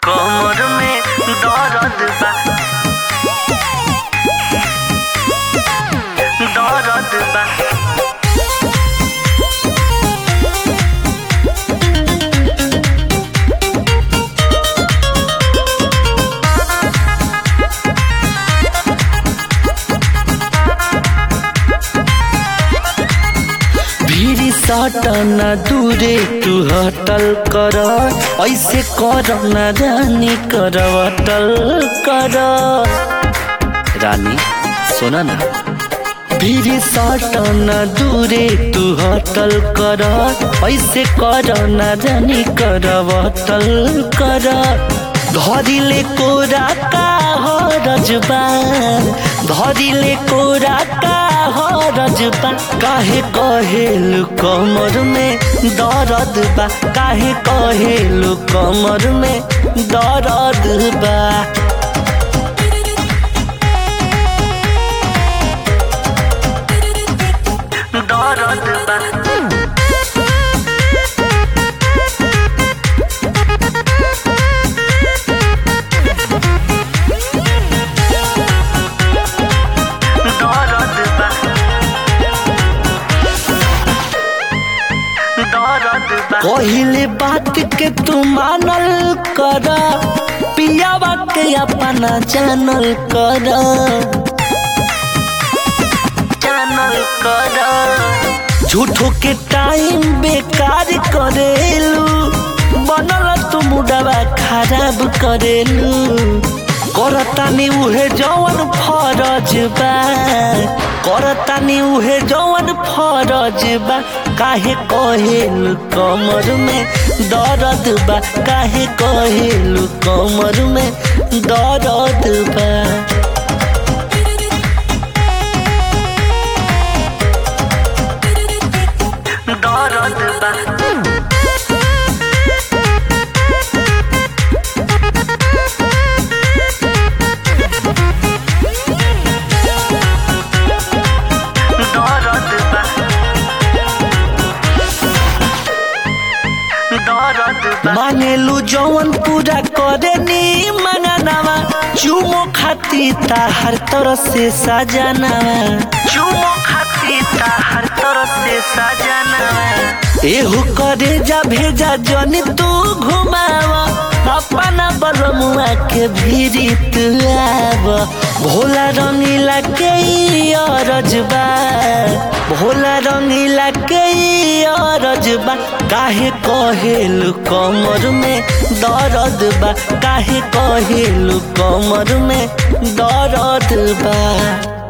कमर में दर्द बा दर्द बा भीरी सटना दूरे तू हटल कर ऐसे कर न रानी कर अटल कर रानी सुन ना भीरी सटना दूरे तू हटल कर ऐसे कर न रानी कर अटल कर धरिले कोरा का हरजबान धरिले कोरा का हरजबा काहे कहेल कमर में दर्द बा काहे कहेल कमर में दर्द बा दर्द बा दर्द बा दर्द बा कहिले बात के तू मानल कर पियावा के अपना जानल कर चैनल कर झूठो के टाइम बेकार करेलू बनल तू मुडवा खराब करेलू करतानी उहे जवन फरज बा करतानी उहे जवन फरज बा काहे कहेल कमर में दर्द बा काहे कहेल कमर में दर्द बा दर्द बा दर्द बा दर्द बा मानेलू जवन पूरा करे नी मंगनावा चुमो खाती ताहर तरह से सजनावा चुमो खाती हर तरफ से सजना एहू करे जा भेजा जन तू घुमावा अपना बलमुआ के भीरी तू आव भोला रंगीला के ई अरजबा भोला रंगीला के ई अरजबा काहे कहेलु कमर में दर्द बा काहे कहेलु कमर में दर्द बा